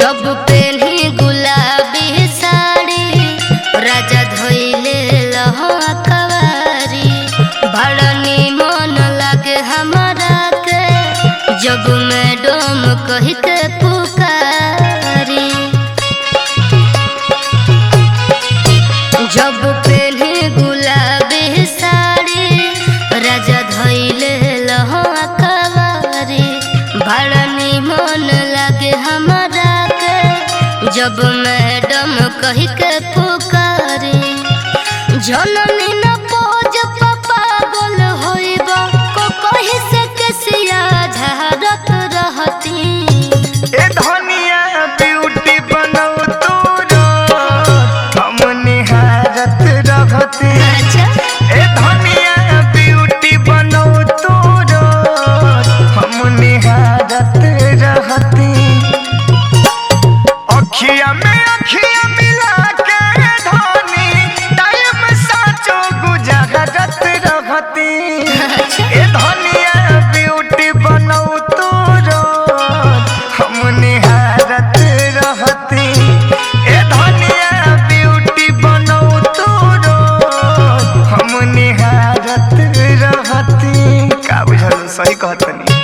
जब पेन्ही गुलाबी साड़ी राजा धोइले लहवा कवारी बड़ा निमन लागे हमरा के जब मैडम कह के पुकारी जब पेन्ही गुलाबी साड़ी राजा धोइले लहवा कवारी बड़ा निमन लागे हमरा के जब मैडम कह के पुकारी जननी न पोज पागल होइब को कहि से केसिया झरत रहती ए धनिया ब्यूटी बनौ तोरो हम निहारत रहती अच्छा ए धनिया ब्यूटी बनौ तोरो हम निहारत रहती अखिया में अखिया मिला के धनी टाइम साचो गुजरत रहती अच्छा ए धनिया ब्यूटी बनौ तोरो हम निहारत रहती ए धनिया ब्यूटी बनौ तोरो हम निहारत रहती का बुझल सही कहतनी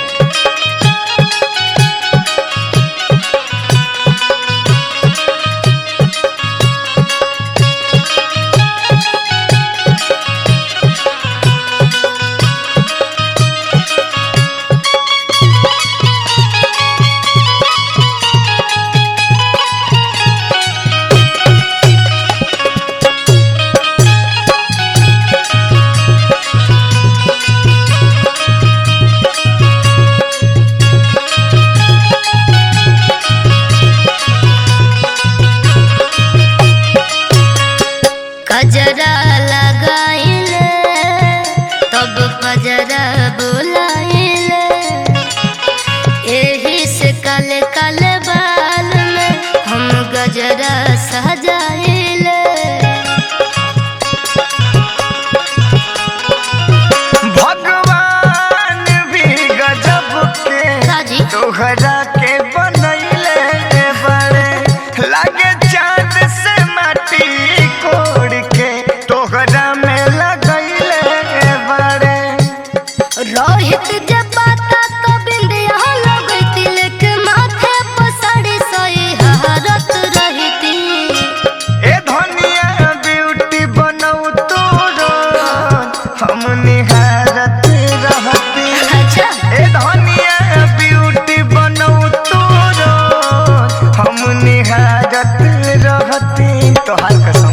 कजरा लगाइले तब कजरा बुलाइले एही से काले काले बाल में हम गजरा सजाइले भगवान भी गजब के काजी तोहरा के बनैले बड़े लागे चांद से माटी कोड़ के तोहरा में लगैले बड़े रोहित जब बाता तो बिंदिया लगती लेके माथे पर साड़ी सही हरत रहती ए धनिया ब्यूटी बनौ तोरो हम निहारत रहती अच्छा ए धनिया ब्यूटी बनौ तोरो हम निहारत रहती तोहार कसम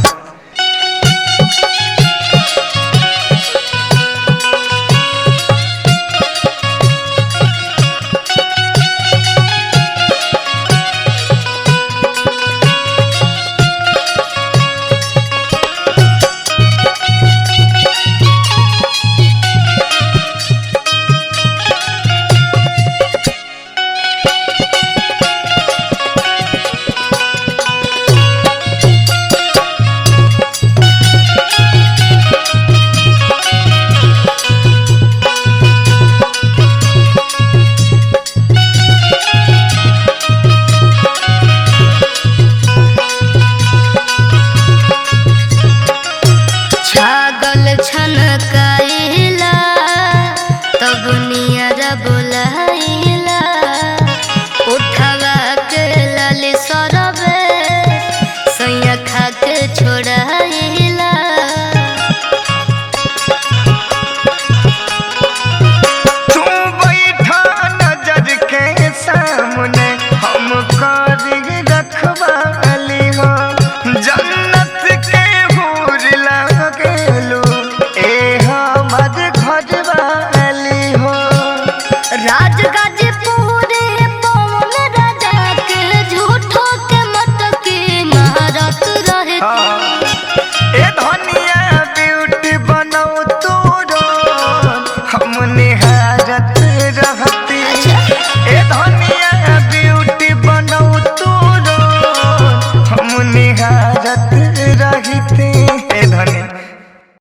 छागल छनकाइला तब नियर बुलाइला उठवा के लाली सरबे सैया खा के छोड़ाइला तू बैठा नजर के सामने हम कर